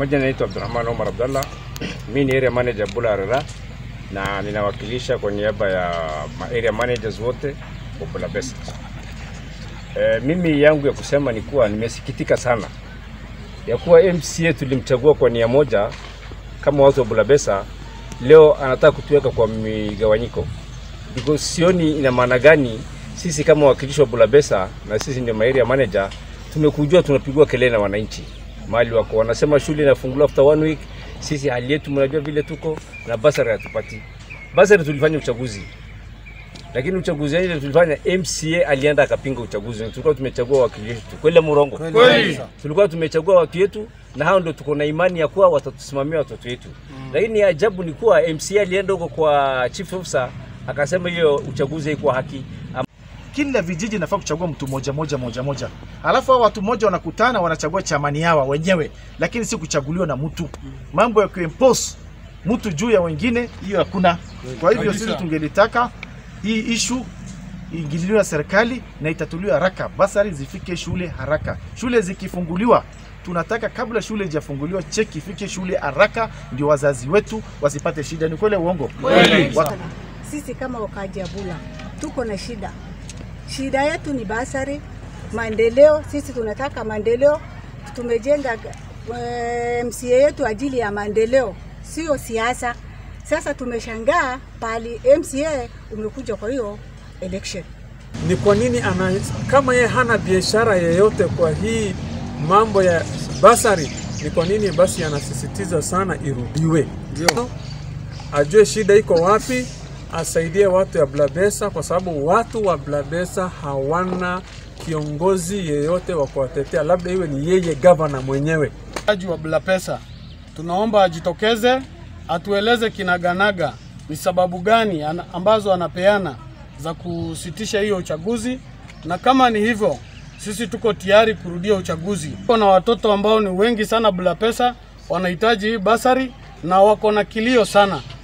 majina naitwa Abdurrahman Omar Abdallah. Mimi ni area manager Bula Arera na ninawakilisha kwa niaba ya ma area managers wote wa Bulabesa. E, mimi yangu ya kusema ni kuwa nimesikitika sana ya kuwa MCA tulimchagua kwa nia moja kama watu wa Bulabesa, leo anataka kutuweka kwa migawanyiko because sioni ina maana gani sisi kama wakilishi wa Bulabesa na sisi ndio ma area manager tumekujua tunapigwa kelele na wananchi mahali wako wanasema shule inafunguliwa after one week. Sisi hali yetu mnajua vile tuko na basari hatupati. Basari tulifanya uchaguzi, lakini uchaguzi ile tulifanya, MCA alienda akapinga uchaguzi. Tulikuwa tumechagua wakilishi wetu, kweli murongo? Kweli. Tulikuwa tumechagua watu wetu, na hao ndio tuko na imani ya kuwa watatusimamia watoto wetu mm. Lakini ajabu ni kuwa MCA alienda huko kwa chief officer akasema hiyo uchaguzi haikuwa haki kila vijiji nafaa kuchagua mtu moja moja moja moja, alafu hao watu moja wanakutana wanachagua chamani hawa wenyewe, lakini si kuchaguliwa na mtu. Mambo ya kuimpose mtu juu ya wengine, hiyo hakuna. Kwa hivyo sisi tungelitaka hii ishu iingililiwe na serikali na itatuliwe haraka, basari zifike shule haraka. Shule zikifunguliwa tunataka kabla shule ijafunguliwa cheki ifike shule haraka, ndio wazazi wetu wasipate shida. Ni kweli uongo? Kweli. Wa- Sisi kama wakaaji ya Bula tuko na shida. Shida yetu ni basari, maendeleo. Sisi tunataka maendeleo. Tumejenga eh, MCA yetu ajili ya maendeleo, sio siasa. Sasa tumeshangaa pali MCA umekuja kwa hiyo election. ni kwa nini ana, kama yeye hana biashara yeyote kwa hii mambo ya basari, ni kwa nini basi anasisitiza sana irudiwe? Ndio ajue shida iko wapi, asaidie watu ya Blabesa, kwa sababu watu wa Blabesa hawana kiongozi yeyote wa kuwatetea, labda iwe ni yeye gavana mwenyewe. Mchezaji wa Blapesa tunaomba ajitokeze atueleze kinaganaga ni sababu gani ana- ambazo anapeana za kusitisha hiyo uchaguzi, na kama ni hivyo, sisi tuko tayari kurudia uchaguzi. Tuko na watoto ambao ni wengi sana Blapesa, wanahitaji hii basari na wako na kilio sana.